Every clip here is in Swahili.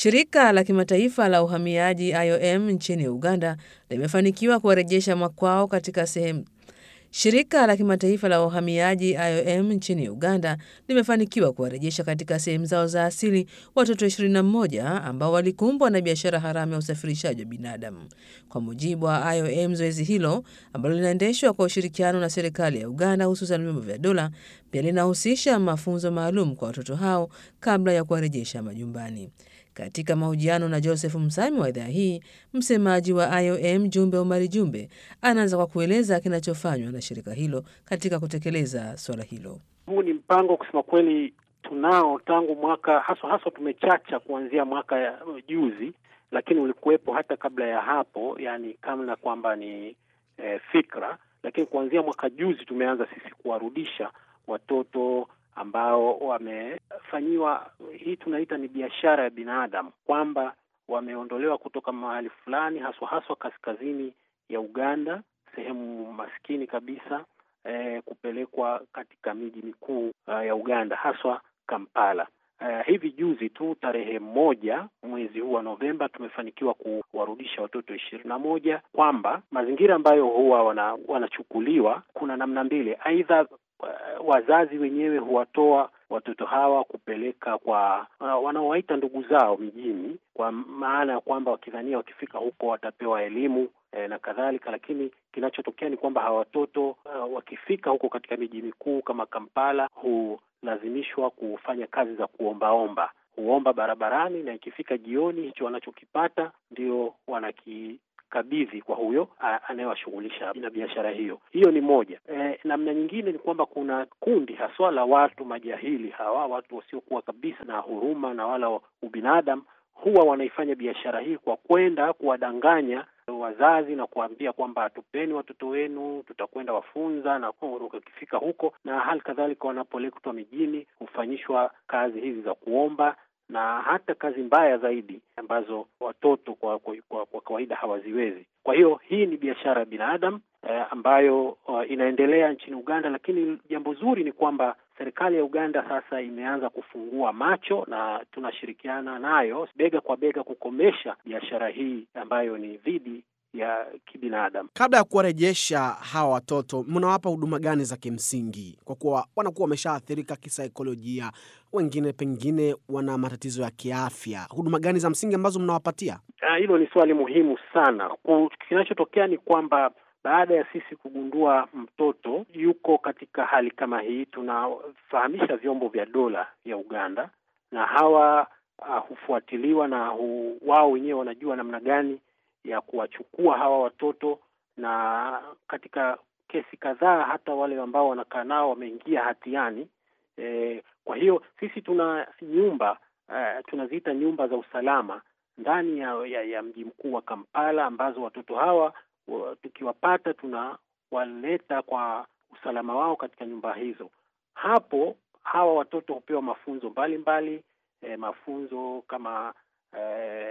Shirika la kimataifa la uhamiaji IOM nchini Uganda limefanikiwa kuwarejesha makwao katika sehemu Shirika la kimataifa la uhamiaji IOM nchini Uganda limefanikiwa kuwarejesha katika sehemu zao za asili watoto 21 ambao walikumbwa na biashara haramu ya usafirishaji wa binadamu. Kwa mujibu wa IOM, zoezi hilo ambalo linaendeshwa kwa ushirikiano na serikali ya Uganda, hususan vyombo vya dola, pia linahusisha mafunzo maalum kwa watoto hao kabla ya kuwarejesha majumbani. Katika mahojiano na Joseph Msami wa idhaa hii, msemaji wa IOM Jumbe Omari Jumbe anaanza kwa kueleza kinachofanywa na shirika hilo katika kutekeleza suala hilo. Huu ni mpango kusema kweli tunao tangu mwaka haswa haswa, tumechacha kuanzia mwaka ya juzi, lakini ulikuwepo hata kabla ya hapo, yani kama kwamba ni eh, fikra, lakini kuanzia mwaka juzi tumeanza sisi kuwarudisha watoto ambao wamefanyiwa hii tunaita ni biashara ya binadamu, kwamba wameondolewa kutoka mahali fulani, haswa haswa kaskazini ya Uganda, sehemu maskini kabisa eh, kupelekwa katika miji mikuu uh, ya Uganda, haswa Kampala. Uh, hivi juzi tu tarehe moja mwezi huu wa Novemba tumefanikiwa kuwarudisha watoto ishirini na moja, kwamba mazingira ambayo huwa wana, wanachukuliwa kuna namna mbili, aidha wazazi wenyewe huwatoa watoto hawa kupeleka kwa uh, wanaowaita ndugu zao mijini, kwa maana ya kwamba wakidhania wakifika huko watapewa elimu eh, na kadhalika. Lakini kinachotokea ni kwamba hawa watoto uh, wakifika huko katika miji mikuu kama Kampala hulazimishwa kufanya kazi za kuombaomba, huomba barabarani, na ikifika jioni hicho wanachokipata ndio wanaki kabidhi kwa huyo anayewashughulisha na biashara hiyo. Hiyo ni moja. E, namna nyingine ni kwamba kuna kundi haswa la watu majahili hawa, watu wasiokuwa kabisa na huruma na wala ubinadamu, huwa wanaifanya biashara hii kwa kwenda kuwadanganya wazazi na kuambia kwamba tupeni watoto wenu, tutakwenda wafunza, na wakifika huko, na hali kadhalika wanapoletwa mijini hufanyishwa kazi hizi za kuomba na hata kazi mbaya zaidi ambazo watoto kwa kwa, kwa, kwa kawaida hawaziwezi. Kwa hiyo hii ni biashara ya binadamu eh, ambayo uh, inaendelea nchini Uganda, lakini jambo zuri ni kwamba serikali ya Uganda sasa imeanza kufungua macho na tunashirikiana nayo bega kwa bega kukomesha biashara hii ambayo ni dhidi ya kibinadamu. Kabla ya kuwarejesha hawa watoto, mnawapa huduma gani za kimsingi, kwa kuwa wanakuwa wameshaathirika kisaikolojia, wengine pengine wana matatizo ya kiafya? Huduma gani za msingi ambazo mnawapatia? Hilo ni swali muhimu sana. Kinachotokea ni kwamba baada ya sisi kugundua mtoto yuko katika hali kama hii, tunafahamisha vyombo vya dola ya Uganda na hawa uh, hufuatiliwa na hu, wao wenyewe wanajua namna gani ya kuwachukua hawa watoto, na katika kesi kadhaa hata wale ambao wanakaa nao wameingia hatiani. E, kwa hiyo sisi tuna nyumba uh, tunaziita nyumba za usalama ndani ya, ya, ya mji mkuu wa Kampala ambazo watoto hawa wa, tukiwapata tunawaleta kwa usalama wao katika nyumba hizo. Hapo hawa watoto hupewa mafunzo mbalimbali mbali, e, mafunzo kama e,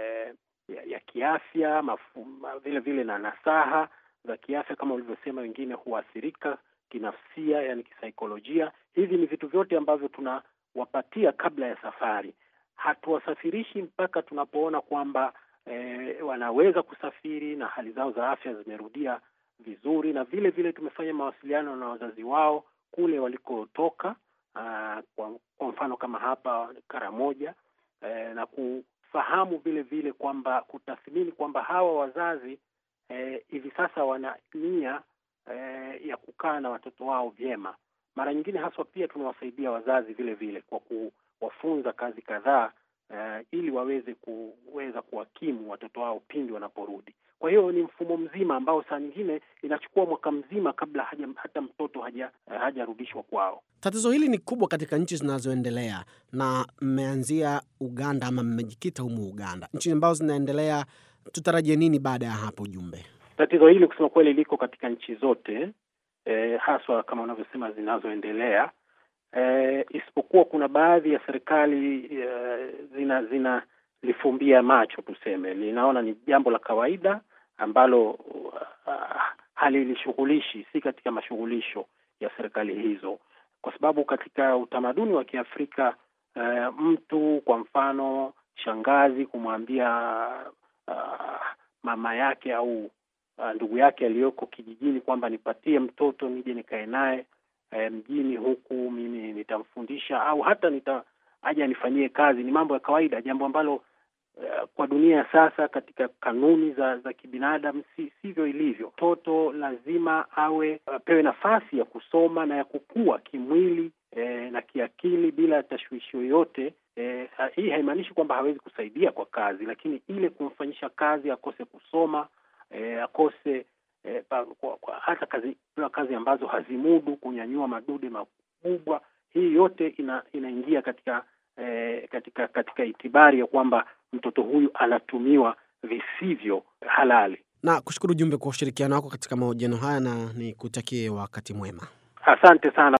ya, ya kiafya mafu, vile vile na nasaha za kiafya kama ulivyosema, wengine huathirika kinafsia, yani kisaikolojia. Hivi ni vitu vyote ambavyo tunawapatia kabla ya safari. Hatuwasafirishi mpaka tunapoona kwamba e, wanaweza kusafiri na hali zao za afya zimerudia vizuri, na vile vile tumefanya mawasiliano na wazazi wao kule walikotoka, kwa, kwa mfano kama hapa Karamoja e, na kufahamu vile vile kwamba kutathmini kwamba hawa wazazi hivi e, sasa wana nia e, ya kukaa na watoto wao vyema. Mara nyingine haswa pia tunawasaidia wazazi vile vile kwa kuwafunza kazi kadhaa e, ili waweze kuweza kuwakimu watoto wao pindi wanaporudi. Kwa hiyo ni mfumo mzima ambao saa nyingine inachukua mwaka mzima kabla haja, hata mtoto haja hajarudishwa kwao. Tatizo hili ni kubwa katika nchi zinazoendelea, na mmeanzia Uganda ama mmejikita humu Uganda. Nchi ambazo zinaendelea, tutarajie nini baada ya hapo, Jumbe? Tatizo hili kusema kweli liko katika nchi zote e, haswa kama unavyosema zinazoendelea e, isipokuwa kuna baadhi ya serikali e, zina zinalifumbia macho, tuseme, linaona ni jambo la kawaida ambalo uh, halilishughulishi, si katika mashughulisho ya serikali hizo, kwa sababu katika utamaduni wa Kiafrika uh, mtu kwa mfano shangazi kumwambia uh, mama yake au uh, ndugu yake aliyoko kijijini kwamba nipatie mtoto nije nikae naye eh, mjini huku mimi nitamfundisha au hata nita aje anifanyie kazi. Ni mambo ya kawaida, jambo ambalo uh, kwa dunia ya sasa katika kanuni za za kibinadamu si sivyo ilivyo. Mtoto lazima awe apewe nafasi ya kusoma na ya kukua kimwili eh, na kiakili bila tashwishi yoyote. Eh, hii haimaanishi kwamba hawezi kusaidia kwa kazi, lakini ile kumfanyisha kazi akose kusoma eh, akose eh, pa, kwa, kwa, hata kazi kazi ambazo hazimudu kunyanyua madude makubwa, hii yote ina, inaingia katika eh, katika katika itibari ya kwamba mtoto huyu anatumiwa visivyo halali. Na kushukuru Jumbe kwa ushirikiano wako katika mahojiano haya, na nikutakie wakati mwema. Asante sana.